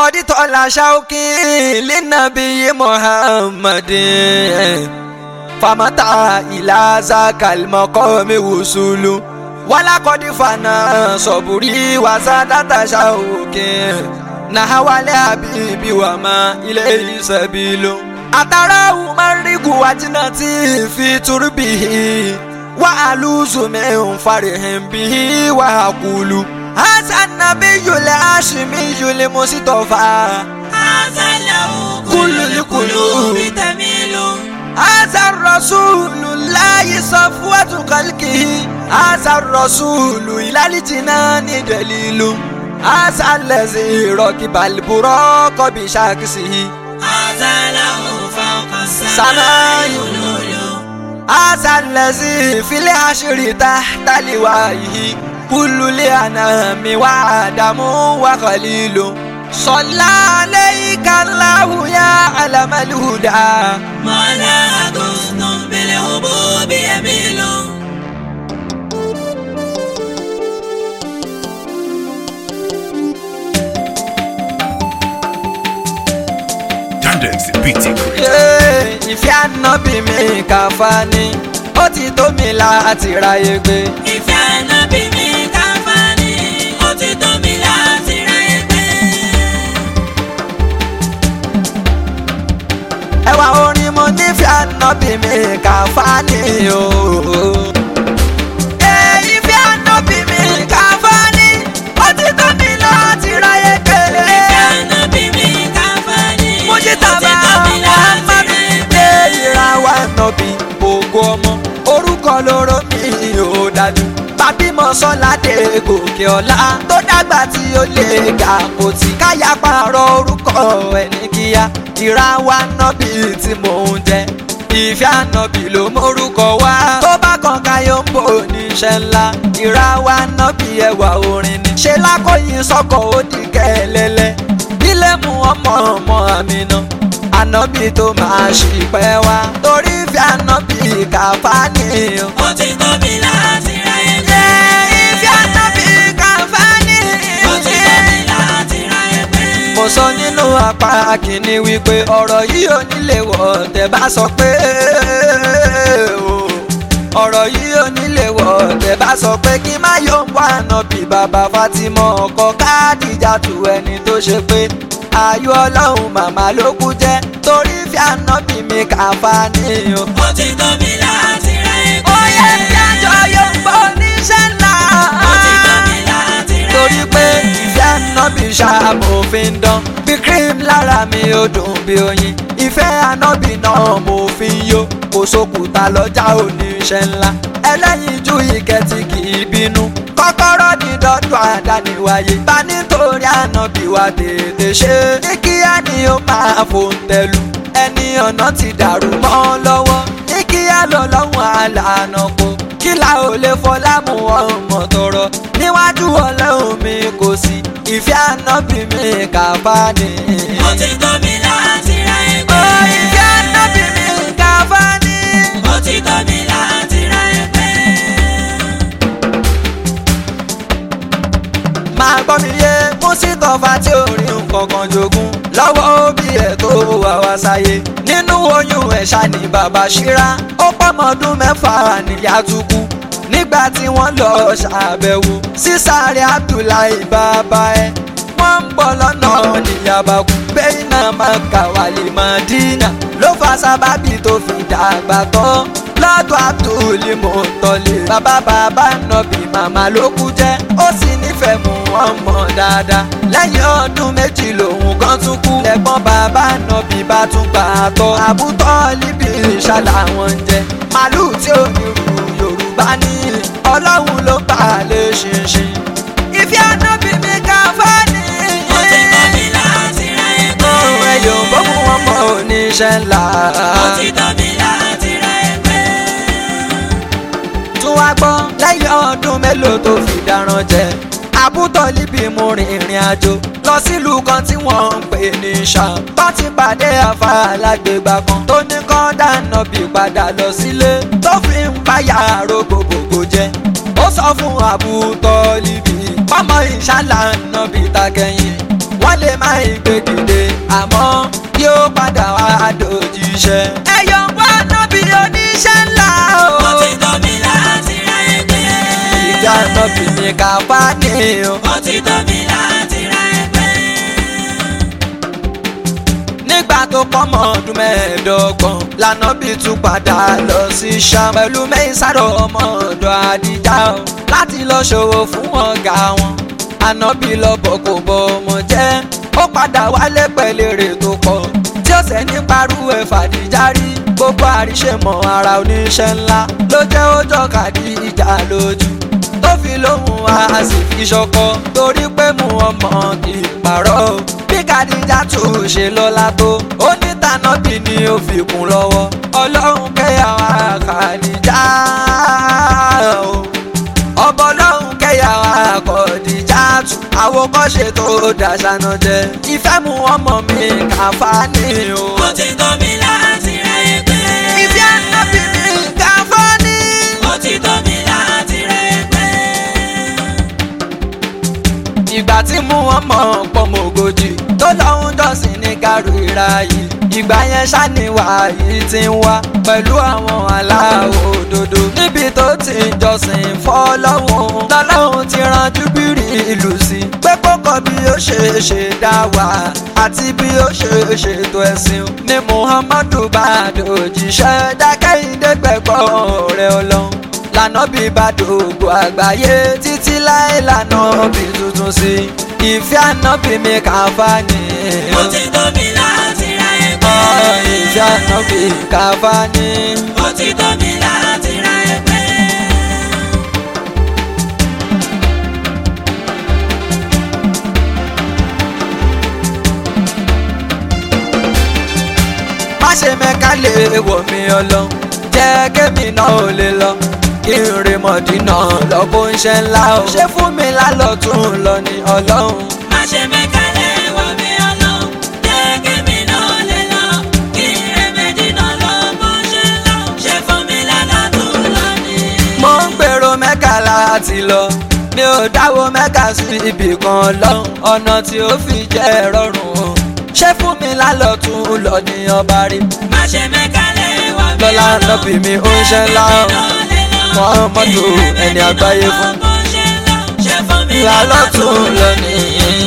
kọ́dítọ̀ la ṣáókì lẹ́nàbí muhammadin famata ìlàsà kàlmọ́kọ́ mi wùsùlù wàlàkọ́dí fana sọ̀bùrí wàsá dátà ṣáókì nahawale habibi wa ma ilé ìsẹ̀bìlú. àtàrà umarigu wajinati fi turbihi wa aluzu min farihin bihi wa akulu. hasan nabiyul hashimiyul musitafa. azalahu Kullu li qulubi tamilu. hasan rasulullahi safwatu khalqihi. hasan rasulu ilali jinani dalilu. hasan lazi rọkibal burọkọ bi shakisihi. azalahu fawqa Sama'i. samai ululu. هذا الذي في العشر تحت لوائه كل لأنام وآدم وخليل صلى عليك الله يا علم الهدى ما لا غصن بالهبوب يميل. Tandem beating. Yeah, ìfẹ́ ànábì mi kàfá ni ó ti tó mi láti ráyè gbé. ìfẹ́ ànábì mi káfáni ó ti tó mi láti ra ẹgbẹ́. ẹwà orin mo nífẹ̀ẹ́ ànábì mi kàfá ni o. Eh, ìfẹ́ ànábì mi kàfá ni ó ti tó mi láti ráyè gbé. ìfẹ́ ànábì mi káfáni ó ti Mujitaba tó mi láti ra Muhammad ẹgbẹ́. dé ìràwọ̀ ànábì ògo ọmọ orúkọ lóró mi ò dájú bàbímọ sọládé gòkè ọlá tó dàgbà tí ó lè ga kò tí káyà pààrọ̀ orúkọ ẹni kíá ìràwọ̀ ànábì tí mò ń jẹ ìfẹ́ ànábì ló mórúkọ wá tó bá kan káyọ̀ ń bò níṣẹ́ ńlá ìràwọ̀ ànábì ẹwà orin ni ṣe lákòyìn sọ́kọ̀ ó di kẹ́lẹ́lẹ́ ilé mu ọmọ ọmọ àmì náà ànábì tó máa ṣìpẹ́ wá torí fi ànábì kàfá ni o. ó ti tó mi láti ra ẹgbẹ́. ìfẹ́ ànábì kàfá ni. ó ti tó mi láti ra ẹgbẹ́. mo sọ nínú apá kìíní wípé ọ̀rọ̀ yìí ò nílé wọ̀ tẹ́ bá sọ pé o. ọ̀rọ̀ yìí ò nílé wọ̀ tẹ́ bá sọ pé kí má yóò wá ànábì bàbá Fatima ọkọ Kádìjà tù ẹni tó ṣe pé ayọ̀ ọlọ́run màmá ló kú jẹ́ torí fi ànábì mi kàfá ni o. ó ti tó mi láti ra ẹgbẹ́. ó yẹ kí àjọ yóò gbọ́ oníṣẹ́ ńlá. ó ti tó mi láti ra ẹgbẹ́. torí pé ìfẹ́ ànábì ṣàmòfin dán bí cream lára mi ó dùn bí oyin ìfẹ́ ànábì náà mo fi ń yó kò sókùtà lọ́jà oníṣẹ́ ńlá ẹlẹ́yinjú ìkẹtì kì í bínú kọ́kọ́rọ́ ní dọ́dọ̀ àdániwáyé bá nítorí ànábì wa tètè ṣe ní kíá ni ó máa fòǹtẹ̀lù ẹni ọ̀nà ti dàrú mọ́ lọ́wọ́ ní kíá lọ́lọ́run àlànà kò kí la ò lè fọlá mú ọmọ tọrọ níwájú ọlọ́run mi kò sí ìfẹ́ ànábì mi kàfá ni. ó ti tó mi láti ra Ó, ẹgbẹ́. ìfẹ́ ànábì mi kàfá ni. ó ti tó mi láti ra ẹgbẹ́. máa gbọ́ mi yé mùsítọ́fà tí ò rí nǹkan kan jogún lọ́wọ́ òbí ẹ̀ tó wà wá sáyé nínú oyún ẹ̀ ṣá ni bàbá ṣíra ó pọ́mọdún mẹ́fà níyà tún kú nígbà tí wọ́n lọ ṣàbẹ̀wò sísàrẹ̀ Abdullahi bàbá ẹ̀ wọ́n ń bọ̀ lọ́nà níyàbá kú bẹ́ẹ̀ náà máa kà wálé Mádínà ló fa sábàbí tó fi dàgbà tán lọ́dọ̀ Abdul Muttalib bàbá bàbá nàbì màmá ló kú jẹ́ ó sì nífẹ̀ẹ́ mú wọn mọ̀ dáadáa lẹ́yìn ọdún méjì lòun kan tún kú lẹ́gbọ́n bàbá nàbì bá tún gbà á tọ́ àbútọ́ líbi ìṣàlà wọn jẹ màálù tí ò ní rú Yorùbá ní Ọlọ́run ló bá a lè ṣinṣin ìfẹ́ ànábì mi kàfá ni. ó ti tó mi láti ra ẹgbẹ́. Ohun ẹ̀yọ̀ bó mú wọn mọ oníṣẹ́ ńlá. ó ti tó mi láti ra ẹgbẹ́. tún wá gbọ́ lẹ́yìn ọdún mélòó tó fi dáràn jẹ. àbútọ̀ líbi mú rin ìrìn àjò lọ sílùú kan tí wọ́n ń pè ní Ṣàm. tó ti pàdé àfa alágbègbà kan tó ní kọ́ dáná bí padà lọ sílé tó fi ń báyà rògbòbògbò jẹ. ó sọ fún àbútọ̀ líbi pọ́mọ ìṣàlà náà bí takẹ́yìn wọ́n lè má ìgbé dìde àmọ́ yóò padà wá dòjíṣẹ́. ẹ̀yọ̀ wá nábì oníṣẹ́ ńlá o. ó ti tó mi láti ráyè pé. ìjà nábì ní kápá ní o. ó ti tó mi láti ráyè pé. nígbà tó pọ́mọ ọdún mẹ́ẹ̀ẹ́dọ́gbọ̀n lànàbì tún padà lọ sí Ṣám pẹ̀lú mẹ́sàrọ̀ ọmọ ọ̀dọ̀ àdìjà o láti lọ ṣòwò fún ọ̀gá wọn ànábì lọ́bọ̀ kò bọ ọmọ jẹ́ ó padà wálé pẹ̀lú èrè tó pọ̀ tí ó sẹ́ ní parú ẹ̀ fàdíjà rí gbogbo àríṣe mọ́ ara oníṣẹ́ ńlá ló jẹ́ ó jọ Khadija lójú tó fi lóhùn wá a sì fi ṣọkọ torí pé mú ọmọ ìpàrọ̀ o bí Khadija tún ṣe lọ́la tó ó ní tànàbí ni ó fi kún lọ́wọ́ ọlọ́run kẹyàwó Khadija o ọbọ ọlọ́run kẹyàwó Khadija tù àwòkọ́ṣe tó dàṣánà jẹ ìfẹ́ mú ọmọ mi kàfá ní o. ó ti tó mi láti ráyè pé. ìfẹ́ ànábì mi kàfá ní. ó ti tó mi láti ráyè pé. ìgbà tí mú wọn mọ pọmọ ogójì tó lọ́hún jọ́sìn ní gàrú ìra yìí ìgbà yẹn ṣàníwá yìí ti ń wá pẹ̀lú àwọn aláwọ̀ òdodo níbi tó ti ń jọ́sìn fọ́lọ́hún lọ́lọ́hún ti ran júbírì ìlú sí pé kókó bí ó ṣe ṣe dá wà àti bí ó ṣe ṣètò ẹ̀sìn ní muhammadu bá dòjíṣẹ́ dákẹ́yìndé gbẹ̀gbọ́ rẹ̀ ọlọ́run lànà bí bàdógò àgbáyé títí láé lànà bí tuntun sí ìfẹ́ ànábì mi kàfá ni. ó ti tó mi láti ráyè pé. Ọ̀, ìfẹ́ ànábì kàfá ni. ó ti tó mi láti ráyè pé. má ṣe mẹ́ka lè wọ̀ mí ọlọ́run jẹ́ kémi náà ò lè lọ kí n rè mọ̀dínà lọ bó ń ṣe ńlá o ṣé fún mi lálọ́ tún lọ ní ọlọ́run. má ṣe mẹ́kálẹ̀ wọ mi ọlọ́run jẹ́ kémi náà lè lọ kí rẹ́mẹ́dì náà lọ bó ṣe lọ ṣe fún mi lálọ́ tó lọ ní. mo ń gbèrò mẹ́ka láti lọ mi ò dáwọ́ mẹ́ka sí ibì kan lọ́hùn ọ̀nà tí ó fi jẹ́ rọrùn o ṣé fún mi lálọ́ tún lọ ní ọba rí má ṣe mẹ́kálẹ̀ wọ mi lọ́lá ọlọ́run nọ́bì mi ó ń ṣe ńlá o Muhammadu ẹni àgbáyé fún. lálọ́ lálọ́ tún lọ ní